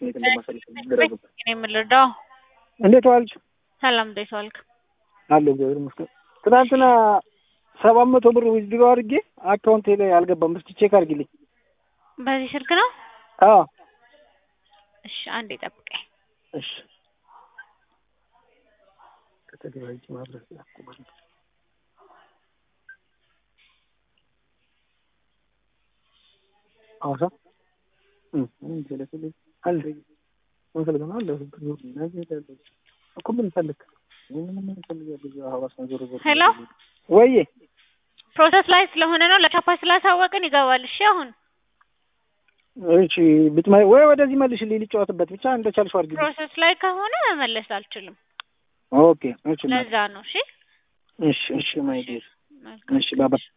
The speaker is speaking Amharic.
የት እንደማሳልፍ ግራ ገባኝ። እኔ የምልዳው እንዴት ዋልሽ? ሰላም እንዴት ዋልክ? አለሁ እግዚአብሔር ይመስገን። ትናንትና ሰባት መቶ ብር ዊዝድሮ አድርጌ አካውንቴ ላይ አልገባም። እስኪ ቼክ አድርጊልኝ። በዚህ ስልክ ነው? አዎ እሺ አንዴ ጠብቀኝ። እሺ ከተደራጀ ማድረግ ያቆማል። ሐዋሳ አለ ምን ፈልገህ ነው? አለ እኮ ምን ፈልግ ሄሎ ወይዬ ፕሮሰስ ላይ ስለሆነ ነው ለቻፓ ስላሳወቅን ይገባል። እሺ አሁን እሺ ብትመ ወይ ወደዚህ መልሽልኝ ልጫወትበት ብቻ እንደቻልሽው አድርጊልኝ። ፕሮሰስ ላይ ከሆነ መመለስ አልችልም። ኦኬ እሺ ለዛ ነው። እሺ እሺ እሺ ማይ ዲር መልካም እሺ ባባ